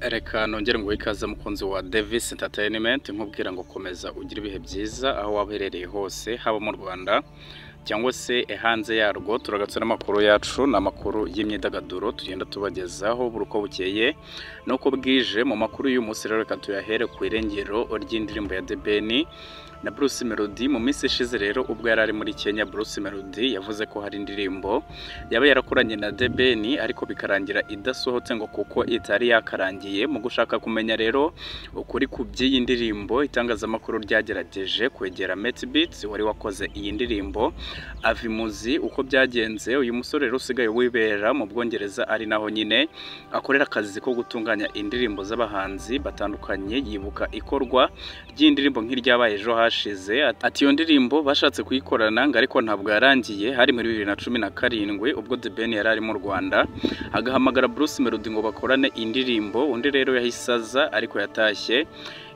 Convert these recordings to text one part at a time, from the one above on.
reka nongere nguhe ikaze mukunzi wa Davis Entertainment nkubwira ngo komeza ugire ibihe byiza aho waba uherereye hose haba mu Rwanda cyangwa se hanze yarwo turagatse n'amakuru yacu ni amakuru y'imyidagaduro tugenda tubagezaho buri uko bukeye nuko bwije mu makuru y'uyu munsi rero reka tuyahere ku irengero ry'indirimbo ya The Ben na Bruce Melody mu minsi ishize rero ubwo yari ari muri Kenya Bruce Melody yavuze ko hari indirimbo yaba yarakoranye na The Ben ariko bikarangira idasohotse ngo kuko itari yakarangiye mu gushaka kumenya rero ukuri ku by'iyi ndirimbo itangazamakuru ryagerageje kwegera Metbeats wari wakoze iyi ndirimbo Avimuzi uko byagenze uyu musore rero usigaye wibera mu Bwongereza ari naho nyine akorera akazi ko gutunganya indirimbo z'abahanzi batandukanye yibuka ikorwa ry'indirimbo nk'iryabaye ejo hashize hashize ati iyo ndirimbo bashatse kuyikorana ngo ariko ntabwo yarangiye hari muri bibiri na cumi na karindwi ubwo The Ben yari ari mu Rwanda agahamagara Bruce Melody ngo bakorane indirimbo undi rero yahise aza ariko yatashye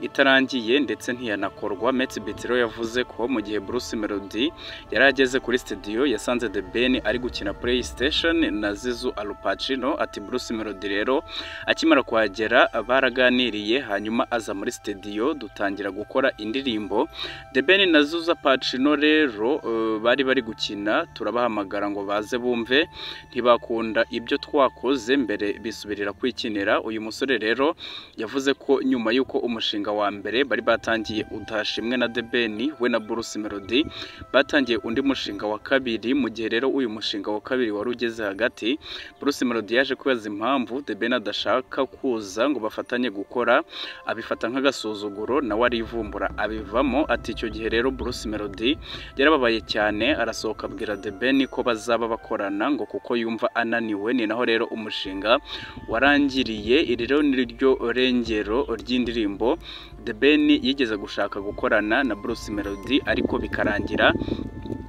itarangiye ndetse ntiyanakorwa Metsi Bitiro yavuze ko mu gihe Bruce Melody yari ageze kuri studio yasanze The Ben ari gukina PlayStation na Zizu Alupacino ati Bruce Melody rero akimara kuhagera baraganiriye hanyuma aza muri studio dutangira gukora indirimbo The Ben na Zuza Pacino rero uh, bari bari gukina turabahamagara ngo baze bumve ntibakunda ibyo twakoze mbere bisubirira kwikinira uyu musore rero yavuze ko nyuma y'uko umushinga wa mbere bari batangiye utashimwe na The Ben we na Bruce Melody batangiye undi mushinga wa kabiri mu gihe rero uyu mushinga wa kabiri wari ugeze hagati Bruce Melody yaje kwibaza impamvu The Ben adashaka kuza ngo bafatanye gukora abifata nk'agasuzuguro nawe arivumbura abivamo ati icyo gihe rero Bruce Melody yarababaye cyane arasohoka abwira The Ben ko bazaba bakorana ngo kuko yumva ananiwe ni naho rero umushinga warangiriye iri rero ni ryo rengero ry'indirimbo The Ben yigeze gushaka gukorana na Bruce Melody ariko bikarangira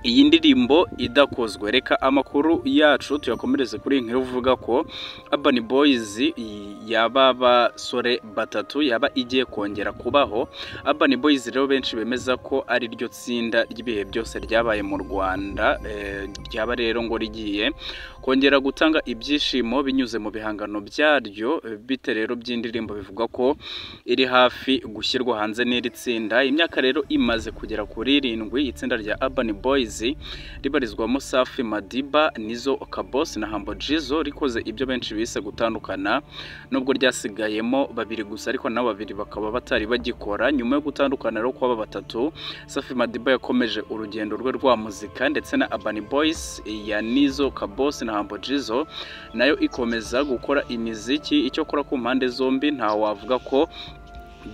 iyi ndirimbo idakozwe reka amakuru yacu tuyakomereze kuri nk'iyo uvuga ko Urban Boys yaba abasore batatu yaba igiye kongera kubaho Urban Boys rero benshi bemeza ko ari ryo tsinda ry'ibihe byose ryabaye mu Rwanda ryaba rero ngo rigiye kongera gutanga ibyishimo binyuze mu bihangano byaryo bite rero by'indirimbo bivuga ko iri hafi gushyirwa hanze n'iri tsinda imyaka rero imaze kugera kuri irindwi itsinda rya Urban Boys ribarizwamo safi madiba nizo kabosi na hambo jizo rikoze ibyo benshi bise gutandukana nubwo ryasigayemo babiri gusa ariko nabo babiri bakaba batari bagikora nyuma yo gutandukana rero kw'aba batatu safi madiba yakomeje urugendo rwe rwa muzika ndetse na abani boyisi ya nizo kabosi na hambo jizo nayo ikomeza gukora imiziki icyo akora ku mpande zombi ntawavuga ko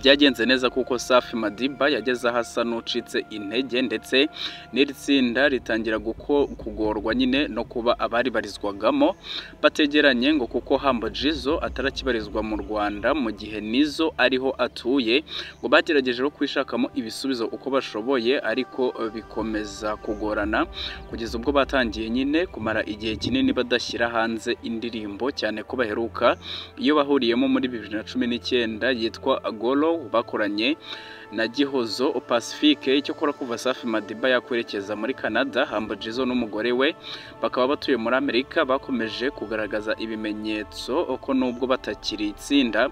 byagenze neza kuko safi madiba yageze aho asa n'ucitse intege ndetse n'iri tsinda ritangira kugorwa nyine no kuba abari barizwagamo bategeranye ngo kuko hambo jizo atarakibarizwa mu rwanda mu gihe nizo ariho atuye ngo bagerageje no kwishakamo ibisubizo uko bashoboye ariko bikomeza kugorana kugeza ubwo batangiye nyine kumara igihe kinini badashyira hanze indirimbo cyane ko baheruka iyo bahuriyemo muri bibiri na cumi n'icyenda yitwa golo bakoranye na gihozo pacifique icyo akora kuva safi madiba yakwerekeza muri canada hambo jizo n'umugore we bakaba batuye muri amerika bakomeje kugaragaza ibimenyetso ko nubwo batakiri itsinda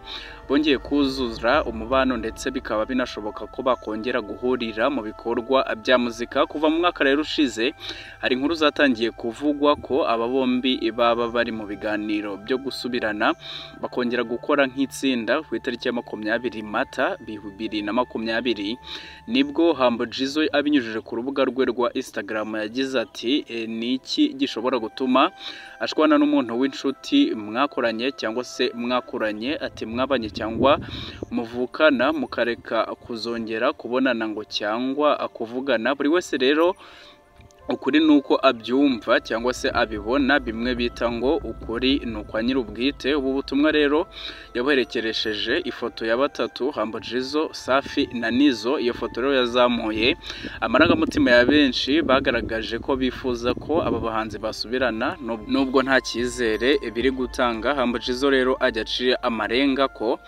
bongeye kuzura umubano ndetse bikaba binashoboka ko bakongera guhurira mu bikorwa bya muzika kuva mu mwaka rero ushize hari inkuru zatangiye kuvugwa ko aba bombi baba bari mu biganiro byo gusubirana bakongera gukora nk'itsinda ku itariki ya makumyabiri mata bibiri na makumyabiri makumyabiri nibwo hambo jizo abinyujije ku rubuga rwe rwa instagram yagize ati e, ni iki gishobora gutuma ashwana n'umuntu w'inshuti mwakoranye cyangwa se mwakuranye ati mwabanye cyangwa muvukana mukareka kuzongera kubonana ngo cyangwa akuvugana buri wese rero ukuri ni uko abyumva cyangwa se abibona bimwe bita ngo ukuri ni ukwa nyir'ubwite ubu butumwa rero yabuherekeresheje ifoto ya batatu hambo jizo safi na nizo iyo foto rero yazamuye amarangamutima ya benshi bagaragaje ko bifuza ko aba bahanzi basubirana nubwo nta cyizere biri gutanga hambo jizo rero ajya aciye amarenga ko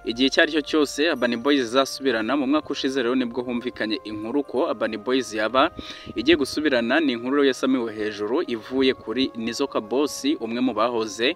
igihe icyo ari cyo cyose Urban Boys izasubirana mu mwaka ushize rero nibwo humvikanye inkuru ko Urban Boys yaba igiye gusubirana ni inkuru rero yasamiwe hejuru ivuye kuri Nizoka Boss umwe mu bahoze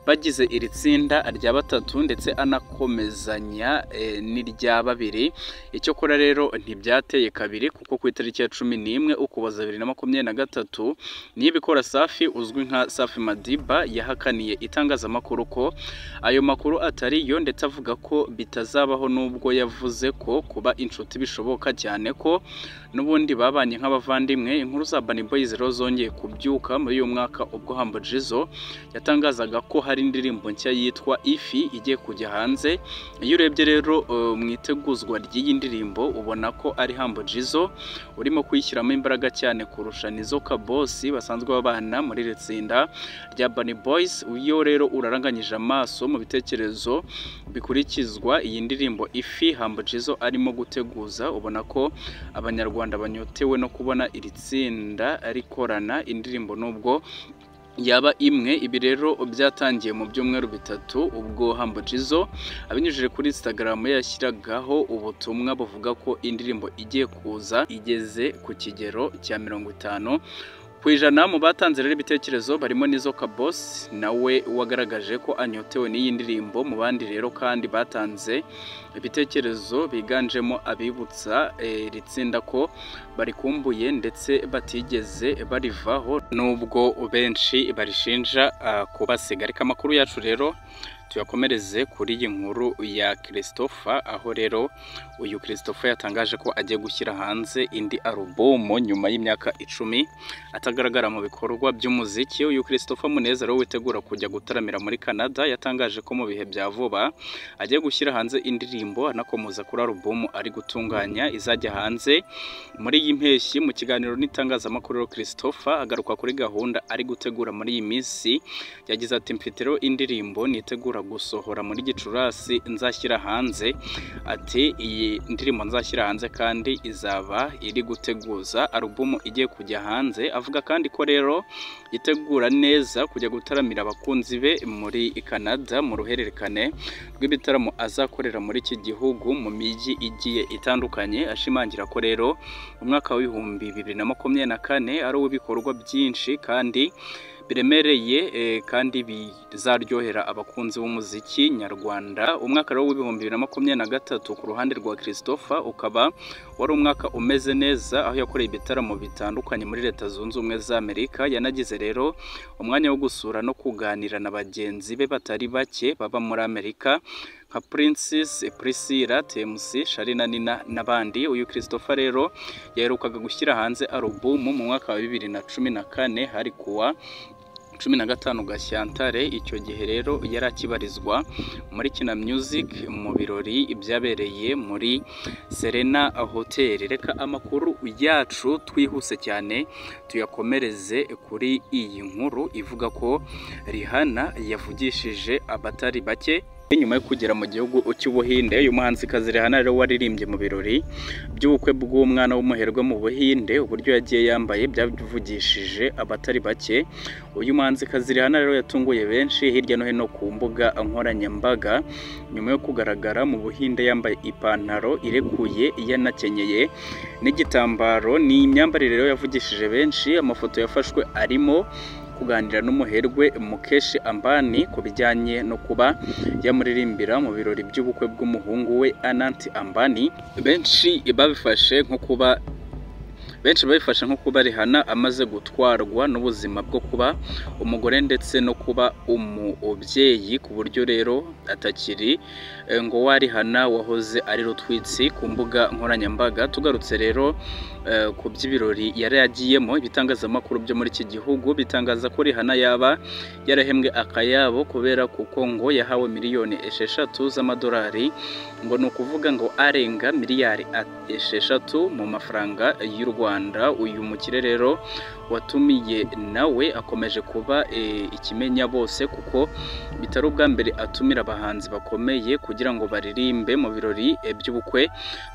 bagize iri tsinda rya batatu ndetse anakomezanya eh, n'irya babiri icyo kora rero ntibyateye kabiri kuko ku itariki ya cumi n'imwe ukuboza bibiri na makumyabiri na gatatu niyo ibikora safi uzwi nka safi madiba yahakaniye itangazamakuru ko ayo makuru atari yo ndetse avuga ko bitazabaho n'ubwo yavuze ko kuba inshuti bishoboka cyane ko n'ubundi babanye nk'abavandimwe inkuru za Urban Boys rero zongeye kubyuka muri uyu mwaka ubwo Humble Jizzo yatangazaga ko hari indirimbo nshya yitwa Ifi igiye kujya hanze iyo urebye rero eh, mu iteguzwa ry'iyi ndirimbo ubona ko ari Humble Jizzo urimo kuyishyiramo imbaraga cyane kurusha Nizoka Boss basanzwe babana muri iri tsinda rya Urban Boys iyo rero uraranganyije amaso mu bitekerezo bikurikizwa iyi ndirimbo Ifi Humble Jizzo arimo guteguza ubona ko abanyarwanda banyotewe no kubona iri tsinda rikorana indirimbo nubwo yaba imwe ibi rero byatangiye mu byumweru bitatu ubwo Humble Jizzo abinyujije kuri Instagram yashyiragaho ubutumwa buvuga ko indirimbo igiye kuza igeze ku kigero cya mirongo itanu ku ijana mu batanze rero ibitekerezo barimo Nizoka Boss nawe wagaragaje ko anyotewe n'iyi ndirimbo mu bandi rero kandi batanze ibitekerezo biganjemo abibutsa eh, iri tsinda ko barikumbuye ndetse batigeze barivaho nubwo benshi barishinja ah, kubasiga reka amakuru yacu rero tuyakomereze kuri iyi nkuru ya christopher aho rero uyu christopher yatangaje ko agiye gushyira hanze indi alubumu nyuma y'imyaka icumi atagaragara mu bikorwa by'umuziki uyu christopher munezero witegura kujya gutaramira muri canada yatangaje ko mu bihe bya vuba agiye gushyira hanze indirimbo anakomoza kuri alubumu ari gutunganya izajya hanze muri iyi mpeshyi mu kiganiro n'itangazamakuru christopher agaruka kuri gahunda ari gutegura muri iyi minsi yagize ati mfite rero indirimbo nitegura gusohora muri gicurasi nzashyira hanze ati iyi ndirimbo nzashyira hanze kandi izaba iri guteguza alubumu igiye kujya hanze avuga kandi ko rero yitegura neza kujya gutaramira abakunzi be muri canada mu ruhererekane rw'ibitaramo azakorera muri iki gihugu mu mijyi igiye itandukanye ashimangira ko rero umwaka w'ibihumbi bibiri na makumyabiri na kane ari uw'ibikorwa byinshi kandi biremereye eh, kandi bizaryohera abakunzi b'umuziki nyarwanda umwaka rero w'ibihumbi bibiri na makumyabiri na gatatu ku ruhande rwa christopher ukaba wari umwaka umeze neza aho yakoreye ibitaramo bitandukanye muri leta zunze ubumwe za amerika yanagize rero umwanya wo gusura no kuganira na bagenzi be batari bake baba muri amerika nka Princess Priscilla TMC Sharina Nina n'abandi uyu Christopher rero yaherukaga gushyira hanze alubumu mu mwaka wa bibiri na cumi na kane hari kuwa cumi na gatanu Gashyantare icyo gihe rero yari akibarizwa muri Kina Music mu birori byabereye muri Serena Hotel reka amakuru yacu twihuse cyane tuyakomereze kuri iyi nkuru ivuga ko Rihanna yavugishije abatari bake nyuma yo kugera mu gihugu cy'ubuhinde uyu muhanzikazi Rihanna rero waririmbye mu birori by'ubukwe bw'umwana w'umuherwe mu buhinde uburyo yagiye yambaye byavugishije abatari bake uyu muhanzikazi Rihanna rero yatunguye benshi hirya no hino ku mbuga nkoranyambaga nyuma yo kugaragara mu buhinde yambaye ipantaro irekuye yanakenyeye n'igitambaro ni imyambarire rero yavugishije benshi amafoto yafashwe arimo kuganira n'umuherwe Mukeshi Ambani ku bijyanye no kuba yamuririmbira mu birori by'ubukwe bw'umuhungu we Anant Ambani benshi babifashe nko kuba benshi babifashe nko kuba Rihanna amaze gutwarwa n'ubuzima bwo kuba umugore ndetse no kuba umubyeyi ku buryo rero atakiri eh, ngo wa Rihanna wahoze ari rutwitsi ku mbuga nkoranyambaga tugarutse rero eh, ku by'ibirori yari yagiyemo ibitangazamakuru byo muri iki gihugu bitangaza ko Rihanna yaba yarahembwe akayabo kubera kuko ngo yahawe miliyoni esheshatu z'amadolari ngo ni ukuvuga ngo arenga miliyari esheshatu mu mafaranga y'u Rwanda uyu mukire rero watumiye nawe akomeje kuba eh, ikimenya bose kuko bitari ubwa mbere atumira abahanzi bakomeye kugira ngo baririmbe mu birori eh, by'ubukwe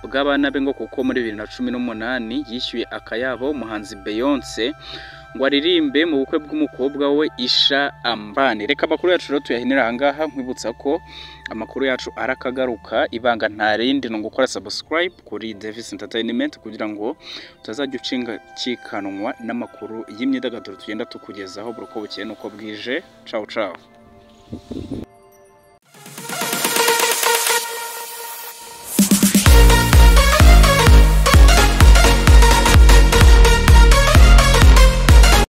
bw'abana be ngo kuko muri bibiri na cumi n'umunani yishyuye akayabo umuhanzi Beyonce ngo aririmbe mu bukwe bw'umukobwa we isha ambani reka amakuru yacu rero tuyahinira ahangaha nkwibutsa ko amakuru yacu arakagaruka ibanga nta rindi ni ugukora subscribe kuri Davis Entertainment kugira ngo utazajya ucikanwa n'amakuru y'imyidagaduro tugenda tukugezaho buri uko bukeye n'uko bwije cawu cawu